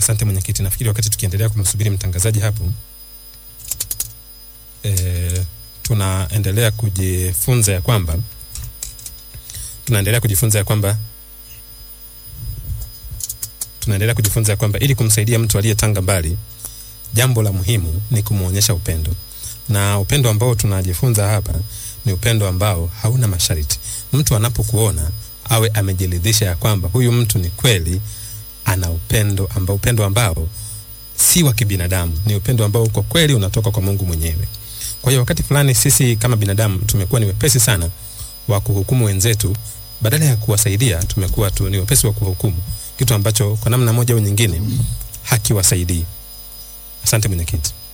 Asante mwenyekiti. Nafikiri wakati tukiendelea kumsubiri mtangazaji hapo, e, tunaendelea kujifunza ya kwamba tunaendelea kujifunza ya kwamba tunaendelea kujifunza ya kwamba ili kumsaidia mtu aliyetanga mbali, jambo la muhimu ni kumwonyesha upendo, na upendo ambao tunajifunza hapa ni upendo ambao hauna masharti. Mtu anapokuona awe amejiridhisha ya kwamba huyu mtu ni kweli ana upendo ambao upendo ambao si wa kibinadamu, ni upendo ambao kwa kweli unatoka kwa Mungu mwenyewe. Kwa hiyo wakati fulani sisi kama binadamu tumekuwa ni wepesi sana wa kuhukumu wenzetu, badala ya kuwasaidia tumekuwa tu ni wepesi wa kuhukumu, kitu ambacho kwa namna moja au nyingine hakiwasaidii. Asante mwenyekiti.